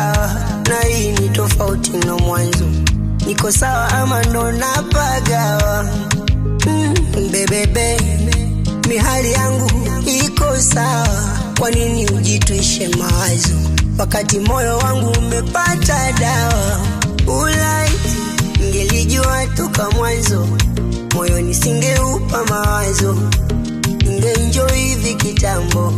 sawa, na hii ni tofauti na mwanzo. Niko sawa ama ndo napagawa? Mm, bebebe, mihali yangu iko sawa, kwa nini ujitwishe mawazo wakati moyo wangu umepata dawa? Ulaiti ngelijua toka mwanzo, moyo nisingeupa mawazo, ningeenjoy hivi kitambo.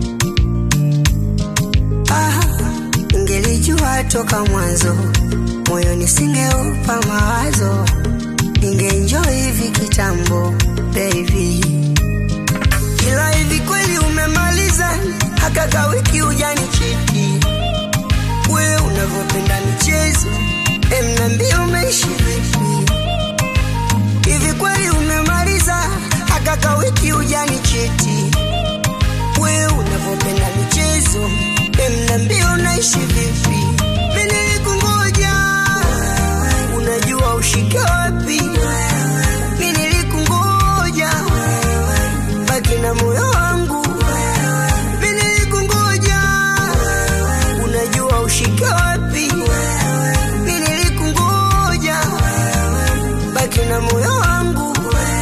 Ah, ngelijua toka mwanzo, moyo nisingeupa mawazo, ningeenjoy hivi kitambo baby. Ila hivi kweli umemaliza haka ka wiki ujanichiti, we unavyopenda michezo em, niambie umeishi vipi? Hivi kweli umemaliza haka ka wiki ujanichiti, we unavyopenda michezo em, niambie unaishi vipi? Mimi nilikungoja, unajua ushike wapi? Mimi nilikungoja, baki na moyo wangu. Mimi nilikungoja, unajua ushike wapi? Mimi nilikungoja, baki na moyo wangu.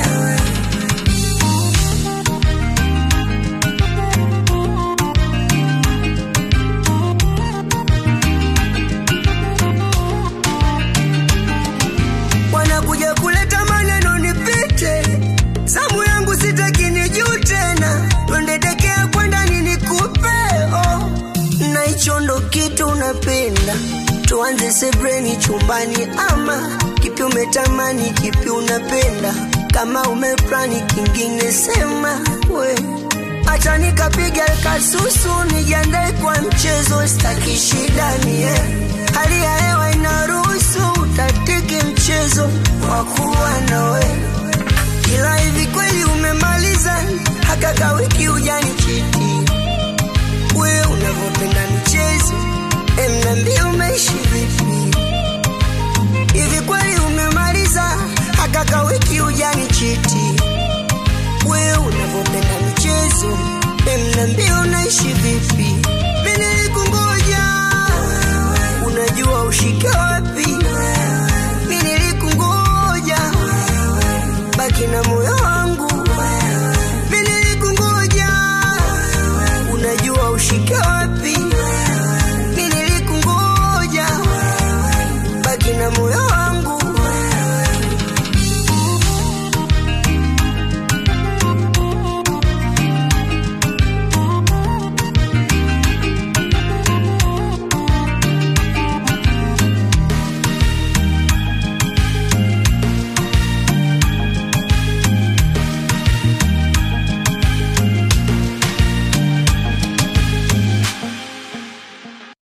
wanakuja kuleta maneno nipite, zamu yangu sitaki nijuu tena, twende dekea kwenda nini kupe oh. na hicho ndo kitu unapenda, tuanze sebreni chumbani, ama kipi umetamani, kipi unapenda, kama umeplani kingine sema we Acha nikapiga kasusu nijiandae kwa mchezo, sitaki shida mie, hali ya hewa inaruhusu utatiki mchezo wa kuwa nawe. Ila hivi kweli umemaliza haka ka wiki ujanichiti, we unavyopenda michezo